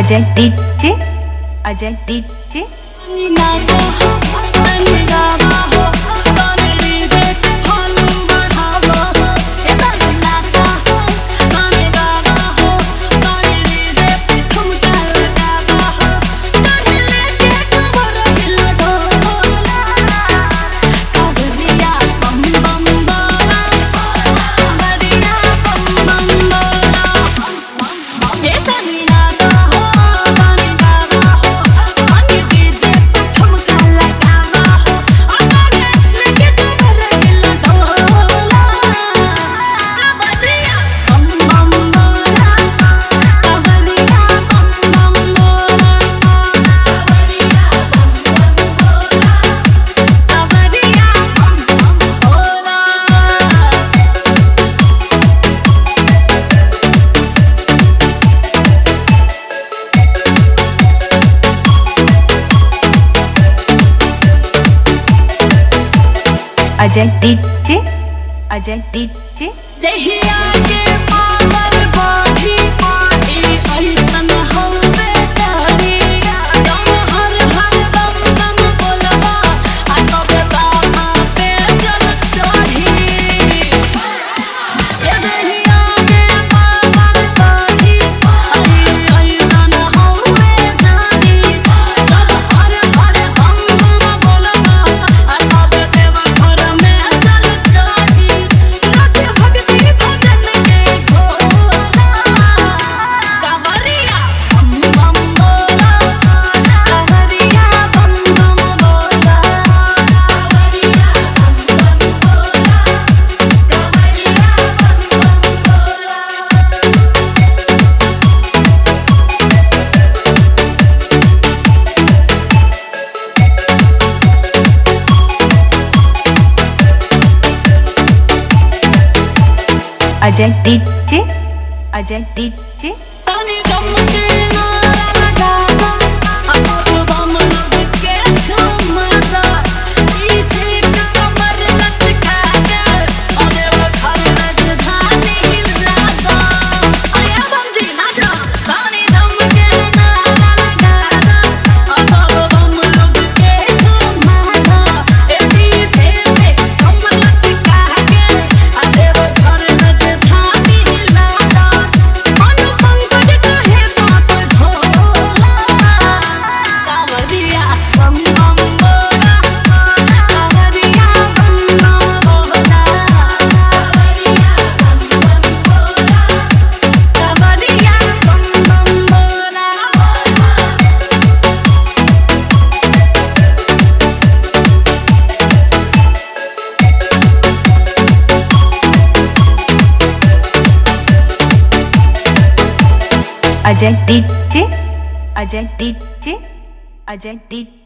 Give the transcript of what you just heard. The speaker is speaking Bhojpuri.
अजय डीजे अजय डीजे नाचा हो तनी गावा हो तनी देख फॉलो बढ़ावा हो ए तनी नाचा हो तनी गावा हो तनी देख ठुमका लगावा हो तनी लेके कमर हिला डोला कावरिया बम बम बोला कावरिया बम बम बोला ए तनी नाचा हो तनी गावा हो तनी डीजे पे ठुमका लगावा हो आ तनी लेके कमर हिला डोला कावरिया बम बम बोला कावरिया बम बम बोला कावरिया बम बम बोला कावरिया बम बम बोला अजय डीजे अजय डीजे जहिया के पावर बाधी पाधी ऐसन हवे चारी दम हर हर दम दम बोलबा आ कब बाबा पे जल चढ़ी ये जहिया के पावर बाधी पाधी ऐसन हवे चारी दम हर हर दम दम बोलबा आ कब देवा घर में जल चढ़ी रस भक्ति भजन के घोला कावरिया बम बम बोला कावरिया बम बम बोला कावरिया बम बम बोला कावरिया बम बम बोला अजय डीजे अजय डीजे तनी दम के नारा लगावा असर बम लग के झुमता पीछे कमर लचका के अरे वो घर राजधानी हिलाता अरे समझी नाचा तनी दम के नारा लगावा असर बम लग के झुमता ए पीछे कमर लचका के अरे वो घर राजधानी हिलाता अनुपंकज कहे बात ढोला कावरिया बम बम बोला कावरिया बम बम बोला कावरिया बम बम बोला कावरिया बम बम बोला Ajay DJ Ajay DJ Ajay DJ